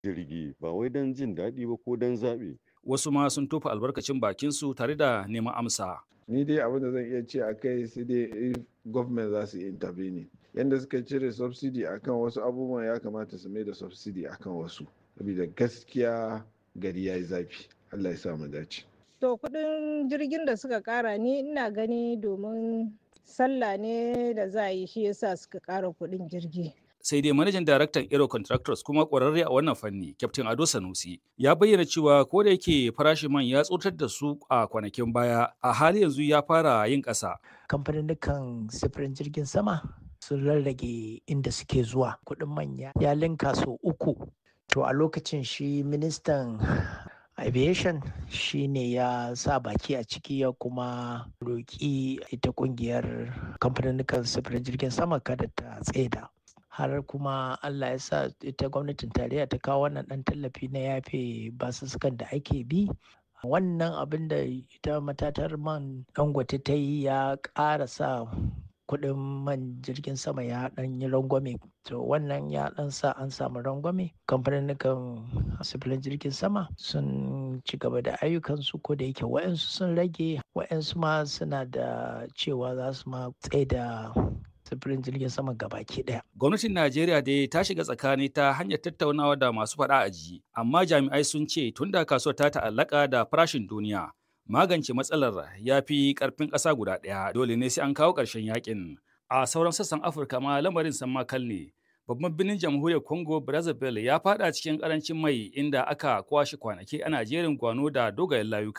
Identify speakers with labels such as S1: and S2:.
S1: jirgi ba wai don jin daɗi ba ko don zaɓi.
S2: Wasu ma sun tofa albarkacin bakinsu tare da neman amsa.
S3: Ni dai abin da zan iya ce a kai sai dai if government za su yi intervene. Yanda suka cire subsidy akan wasu abubuwan ya kamata su mai da subsidy akan wasu. Saboda gaskiya gari ya yi zafi. Allah ya sa mu dace.
S4: To kuɗin jirgin da suka ƙara ni ina gani domin sallah ne da za a yi shi yasa suka ƙara kuɗin jirgi.
S2: sai dai manajan daraktan Aero Contractors kuma ƙwararre a wannan fanni, Captain Ado Sanusi, ya bayyana cewa ko da yake farashin man ya tsotar da su a kwanakin baya, a hali yanzu ya fara yin ƙasa.
S5: Kamfanin sifirin jirgin sama sun rarrage inda suke zuwa kuɗin manya ya linka sau uku. To a lokacin shi ministan aviation shi ne ya sa baki a ciki ya kuma roƙi ita ƙungiyar kamfanin sifirin jirgin sama kada ta tseda. har kuma Allah ya sa ita gwamnatin tarayya ta kawo wannan ɗan tallafi na yafe basussukan da ake bi wannan abin da ita matatar man dangote ta yi ya ƙara sa kuɗin man jirgin sama ya ɗan yi rangwame to wannan ya ɗan sa an samu rangwame kamfanin sifilin jirgin sama sun ci gaba da ayyukansu ko da yake wa'yansu sun rage wa'yansu ma suna da cewa za su ma tsaye da sufurin jirgin sama gabaki daya.
S2: Gwamnatin Najeriya dai ta shiga tsakani ta hanyar tattaunawa da masu faɗa a ji, amma jami'ai sun ce tun da kasuwar ta ta'allaka da farashin duniya, magance matsalar ya fi ƙarfin ƙasa guda ɗaya dole ne sai an kawo ƙarshen yakin. A sauran sassan Afirka ma lamarin san makal ne. Babban birnin jamhuriyar Congo Brazzaville ya faɗa cikin ƙarancin mai inda aka kwashe kwanaki ana jerin gwano da dogayen layuka.